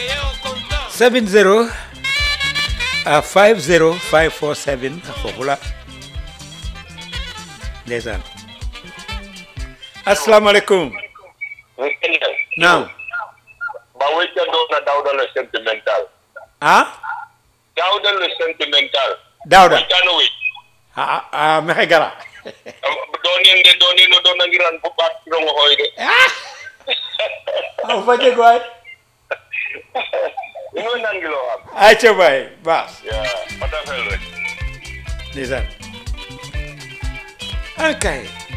70 ah 50 547 foofu la ndeysaan asalaamaaleykum naam ba wecca doona dawda le sentimental ah dawda le sentimental Dawda weccano wey ah ah mexe gara donin de donin no do nangiran bo ɓaat kirongo hoy de ah fa jeg waay ino nangilo am ayca baay baas ya fata fel rek ndeysaan ah kay